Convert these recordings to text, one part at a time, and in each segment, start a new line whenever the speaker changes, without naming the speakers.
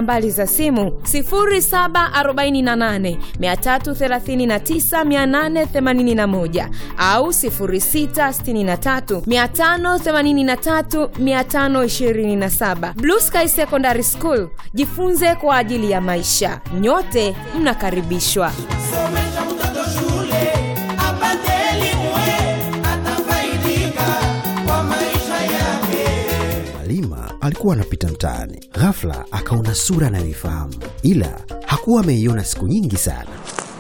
nambari za simu 0748 339 881 au 0663 583 527. Blue Sky Secondary School, jifunze kwa ajili ya maisha. Nyote mnakaribishwa.
Somesha mtoto shule apate elimu, eh, atafaidika kwa maisha yake.
Halima alikuwa anapita mtaani, ghafla akaona sura anayoifahamu, ila hakuwa ameiona siku nyingi sana.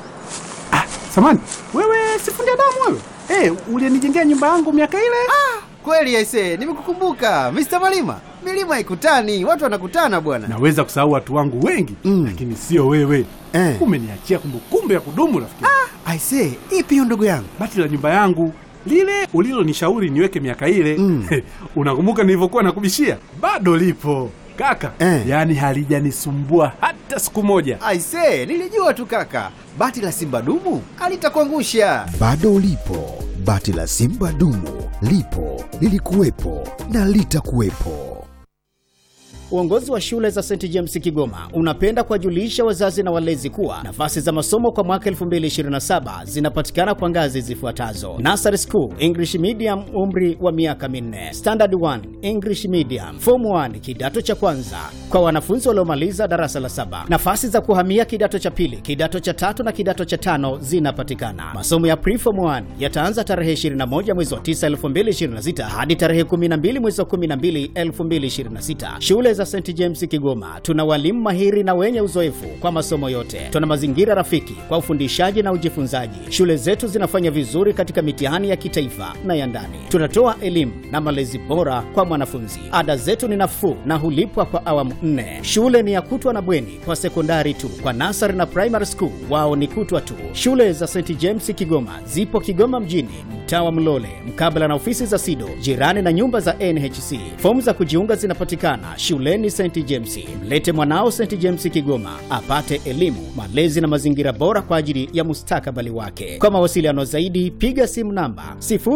Samani, wewe sifundi damu wewe? Eh, ulinijengea nyumba yangu miaka ile?
Kweli aise, nimekukumbuka Mr. Malima. Milima haikutani, watu wanakutana bwana.
Naweza kusahau watu wangu wengi
Mm.
lakini sio wewe.
Eh.
Umeniachia kumbukumbu ya kudumu rafiki.
Aise, ipi hiyo ndugu yangu?
Bati la nyumba yangu lile ulilonishauri niweke miaka ile
Mm.
unakumbuka nilivyokuwa nakubishia? Bado lipo kaka,
Eh.
yaani halijanisumbua hata siku moja.
Aise, nilijua tu kaka. Bati la Simba dumu alitakuangusha.
Bado lipo bati la Simba dumu, lipo lilikuwepo na litakuwepo.
Uongozi wa shule za St James Kigoma unapenda kuwajulisha wazazi na walezi kuwa nafasi za masomo kwa mwaka 2027 zinapatikana kwa ngazi zifuatazo: Nursery School English Medium, umri wa miaka minne; Standard 1 English Medium; Form 1 kidato cha kwanza kwa wanafunzi waliomaliza darasa la saba. Nafasi za kuhamia kidato cha pili, kidato cha tatu na kidato cha tano zinapatikana. Masomo ya Preform 1 yataanza tarehe 21 mwezi wa 9 2026 hadi tarehe 12 mwezi wa 12 2026. Shule za St James Kigoma tuna walimu mahiri na wenye uzoefu kwa masomo yote. Tuna mazingira rafiki kwa ufundishaji na ujifunzaji. Shule zetu zinafanya vizuri katika mitihani ya kitaifa na ya ndani. Tunatoa elimu na malezi bora kwa mwanafunzi. Ada zetu ni nafuu na hulipwa kwa awamu nne. Shule ni ya kutwa na bweni kwa sekondari tu. Kwa nasari na primary school wao ni kutwa tu. Shule za St James Kigoma zipo Kigoma mjini, mtaa wa Mlole, mkabala na ofisi za SIDO, jirani na nyumba za NHC. Fomu za kujiunga zinapatikana shuleni St James. Mlete mwanao St James Kigoma apate elimu, malezi na mazingira bora kwa ajili ya mustakabali wake. Kwa mawasiliano zaidi, piga simu namba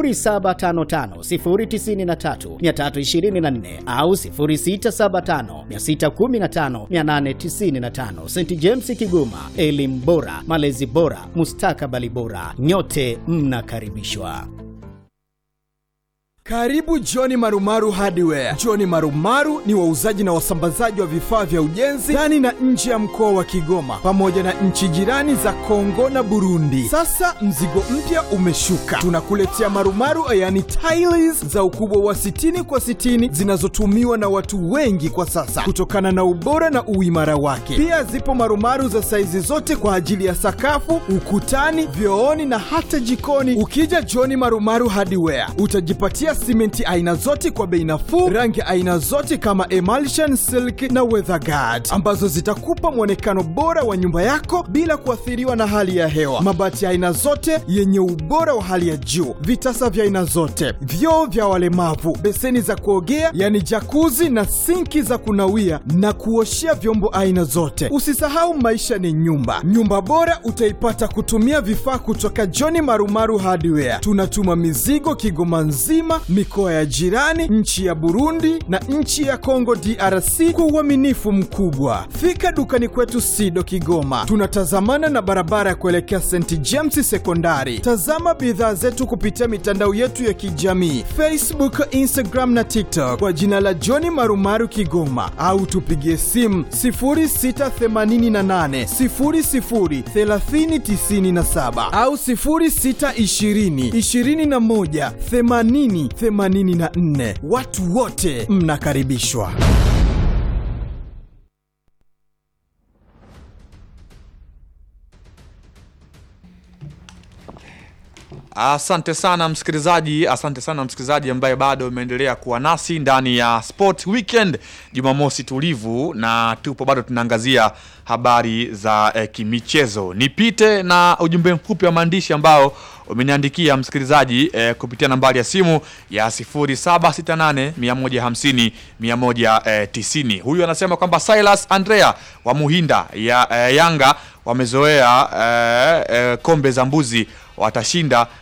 0755093324 au 0675615895. St James Kigoma, elimu bora, malezi bora, mustakabali bora. Nyote mnakaribishwa.
Karibu Johni Marumaru Hardware. Johni Marumaru ni wauzaji na wasambazaji wa vifaa vya ujenzi ndani na nje ya mkoa wa Kigoma pamoja na nchi jirani za Kongo na Burundi. Sasa mzigo mpya umeshuka, tunakuletea marumaru yani tiles za ukubwa wa 60 kwa 60 zinazotumiwa na watu wengi kwa sasa kutokana na ubora na uimara wake. Pia zipo marumaru za saizi zote kwa ajili ya sakafu, ukutani, vyooni na hata jikoni. Ukija Johni Marumaru Hardware utajipatia simenti aina zote kwa bei nafuu, rangi aina zote kama emulsion, silk na weatherguard ambazo zitakupa mwonekano bora wa nyumba yako bila kuathiriwa na hali ya hewa. Mabati ya aina zote yenye ubora wa hali ya juu, vitasa vya aina zote, vyoo vya walemavu, beseni za kuogea yani jakuzi na sinki za kunawia na kuoshea vyombo aina zote. Usisahau maisha ni nyumba. Nyumba bora utaipata kutumia vifaa kutoka John Marumaru Hardware. Tunatuma mizigo Kigoma nzima, mikoa ya jirani, nchi ya Burundi na nchi ya Kongo DRC kwa uaminifu mkubwa. Fika dukani kwetu Sido Kigoma, tunatazamana na barabara ya kuelekea St James Sekondari. Tazama bidhaa zetu kupitia mitandao yetu ya kijamii Facebook, Instagram na TikTok kwa jina la John Marumaru Kigoma, au tupigie simu 0688 00 3097 au 0620 21 80 84. Watu wote mnakaribishwa.
Asante sana msikilizaji, asante sana msikilizaji ambaye bado umeendelea kuwa nasi ndani ya Sport Weekend Jumamosi tulivu, na tupo bado tunaangazia habari za eh, kimichezo. Nipite na ujumbe mfupi wa maandishi ambao umeniandikia msikilizaji eh, kupitia nambari ya simu ya 0768 150 190. Huyu anasema kwamba Silas Andrea wa Muhinda ya eh, Yanga wamezoea eh, eh, kombe za mbuzi watashinda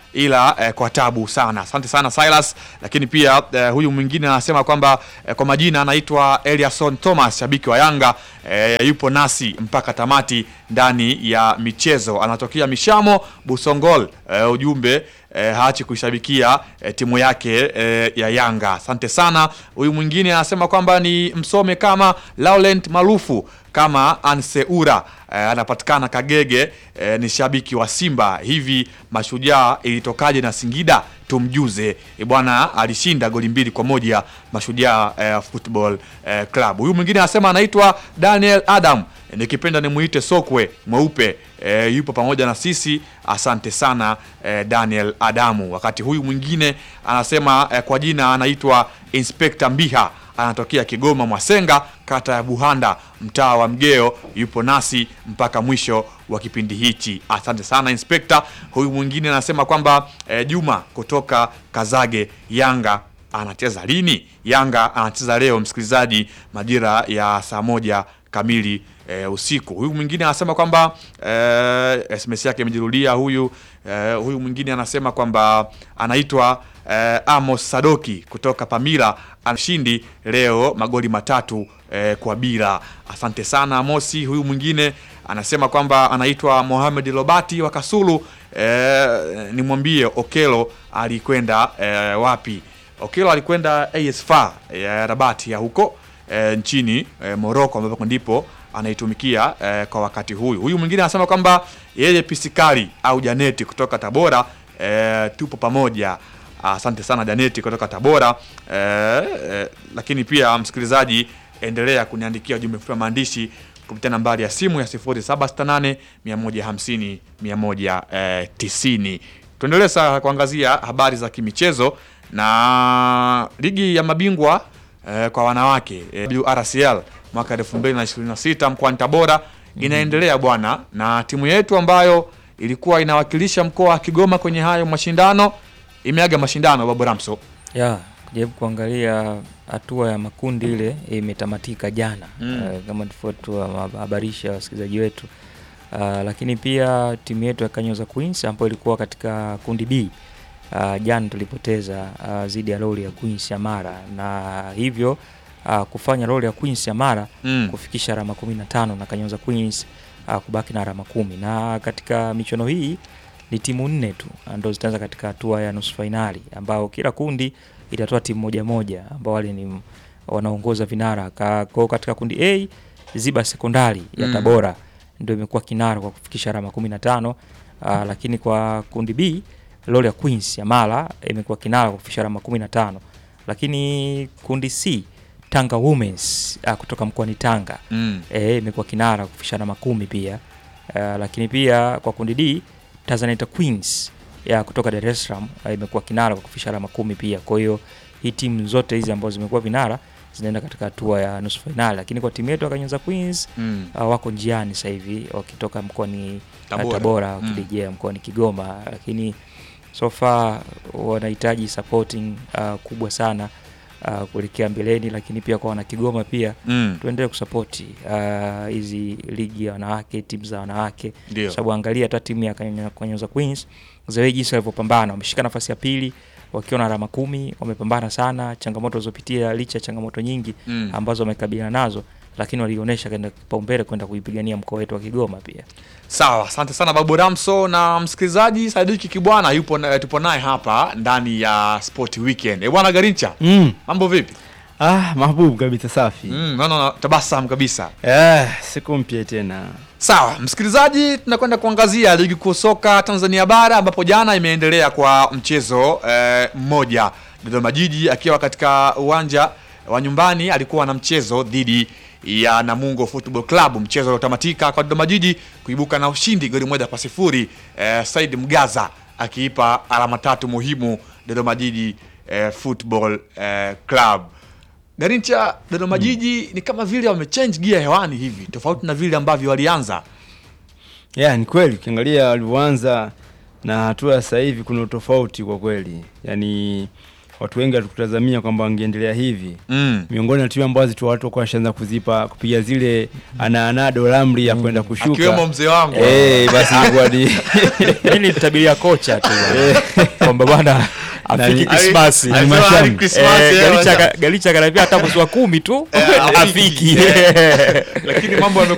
ila eh, kwa tabu sana. Asante sana Silas. Lakini pia eh, huyu mwingine anasema kwamba eh, kwa majina anaitwa Eliason Thomas, shabiki wa Yanga eh, yupo nasi mpaka tamati ndani ya michezo, anatokea Mishamo Busongol. Eh, ujumbe eh, haachi kuishabikia eh, timu yake eh, ya Yanga. Asante sana. Huyu mwingine anasema kwamba ni msome kama Laurent Marufu kama Anseura eh, anapatikana Kagege eh, ni shabiki wa Simba. Hivi Mashujaa ilitokaje na Singida? Tumjuze e bwana, alishinda goli mbili kwa moja Mashujaa eh, Football eh, Club. Huyu mwingine anasema anaitwa Daniel Adam eh, nikipenda nimuite Sokwe mweupe eh, yupo pamoja na sisi. Asante sana eh, Daniel Adamu. Wakati huyu mwingine anasema eh, kwa jina anaitwa Inspector Mbiha anatokea Kigoma Mwasenga, kata ya Buhanda, mtaa wa Mgeo. Yupo nasi mpaka mwisho wa kipindi hichi. Asante sana Inspekta. Huyu mwingine anasema kwamba eh, Juma kutoka Kazage, Yanga anacheza lini? Yanga anacheza leo, msikilizaji, majira ya saa moja kamili e, usiku. Huyu mwingine anasema kwamba e, SMS yake imejirudia. Huyu e, huyu mwingine anasema kwamba anaitwa e, Amos Sadoki kutoka Pamila, anashindi leo magoli matatu e, kwa bila. Asante sana Amosi. Huyu mwingine anasema kwamba anaitwa Mohamed Lobati wa Kasulu. E, nimwambie Okelo alikwenda e, wapi? Okelo alikwenda AS FAR ya Rabati ya huko e, nchini e, Morocco ambapo ndipo anaitumikia e, kwa wakati huyu. Huyu mwingine anasema kwamba yeye Pisikali au Janeti kutoka Tabora e, tupo pamoja. Asante sana Janeti kutoka Tabora e, e, lakini pia msikilizaji, endelea kuniandikia ujumbe mfupi wa maandishi kupitia nambari ya simu ya 0768 150 190. Tuendelee sasa kuangazia habari za kimichezo na ligi ya mabingwa eh, kwa wanawake eh, WRCL mwaka 2026 mkoani Tabora inaendelea bwana, na timu yetu ambayo ilikuwa inawakilisha mkoa wa Kigoma kwenye hayo mashindano imeaga mashindano Babu Ramso.
ya kujaribu kuangalia hatua ya makundi ile imetamatika jana
Mm.
eh, kama tulivyohabarisha wasikilizaji wetu uh, lakini pia timu yetu ya Kanyoza Queens ambayo ilikuwa katika kundi B uh, jana tulipoteza uh, dhidi ya Lori ya Queens ya Mara na hivyo uh, kufanya Lori ya Queens ya Mara
Mm.
kufikisha alama 15 na Kanyoza Queens uh, kubaki na alama kumi na katika michuano hii ni timu nne tu ndo zitaanza katika hatua ya nusu fainali ambao kila kundi itatoa timu moja moja ambao wale ni wanaongoza vinara Ka, kwa katika kundi A Ziba Sekondari ya
Mm.
Tabora ndio imekuwa kinara kwa kufikisha alama 15 uh, lakini kwa kundi B Loria Queens ya Mara imekuwa kinara kwa kufikisha alama 15 lakini kundi C Tanga Women's uh, kutoka mkoani Tanga
Mm.
eh, imekuwa kinara kufikisha alama kumi pia uh, lakini pia kwa kundi D Tanzanite Queens ya kutoka Dar es Salaam uh, imekuwa kinara kwa kufikisha alama kumi pia. Kwa hiyo hii timu zote hizi ambazo zimekuwa vinara zinaenda katika hatua ya nusu fainali, lakini kwa timu yetu ya Kanyoza Queens
Mm.
uh, wako njiani sasa hivi wakitoka mkoani
Tabora.
Tabora, Tabora
Mm.
wakirejea mkoani Kigoma, lakini so far wanahitaji supporting uh, kubwa sana uh, kuelekea mbeleni, lakini pia kwa wana Kigoma pia
Mm.
tuendelee kusapoti uh, hizi ligi ya wanawake, timu za wanawake,
Ndio.
kwa sababu angalia hata timu ya Kanya- Kanyoza Queens zawe jinsi walivyopambana, wameshika nafasi ya pili wakiwa na alama kumi, wamepambana sana, changamoto walizopitia, licha ya changamoto nyingi
Mm.
ambazo wamekabiliana nazo, lakini walionyesha kwenda kipaumbele kwenda kuipigania mkoa wetu wa Kigoma pia.
Sawa, asante sana Babu Ramso na msikilizaji Sadiki Kibwana yupo na, tupo naye hapa ndani ya Sport Weekend. Eh, bwana Garincha,
Mm.
mambo vipi?
Ah, mahbubu kabisa safi.
Mm, naona tabasamu kabisa.
Eh, siku mpya tena.
Sawa, msikilizaji, tunakwenda kuangazia ligi kuu soka Tanzania bara ambapo jana imeendelea kwa mchezo eh, mmoja. Dodoma Jiji akiwa katika uwanja wa nyumbani alikuwa na mchezo dhidi ya Namungo Football Club, mchezo uliotamatika kwa Dodoma Jiji kuibuka na ushindi goli moja kwa sifuri. Eh, Said Mgaza akiipa alama tatu muhimu Dodoma Jiji eh, Football eh, Club. Garincha, Dodoma Jiji ni kama vile wamechange gear hewani hivi, tofauti na vile ambavyo walianza.
Yeah, ni kweli ukiangalia walivyoanza na hatua ya sasa hivi kuna utofauti kwa kweli. Yaani watu wengi hatukutazamia kwamba wangeendelea hivi
Mm.
miongoni na timu ambazo tu watu walikuwa washaanza kuzipa kupiga zile anaanado lamri ya kwenda kushuka
Akiwemo mzee wangu.
eh basi ilikuwa ni
Mimi nilitabiria kocha tu kwamba bwana afiki
Nani-
Krismasi.
Ali- alisema hadi
Krismasi,
Eh,
eh,
Galicha
bwana.
ka- Galicha kanaambia hata mwezi wa kumi tu
Eh,
afiki.
Lakini mambo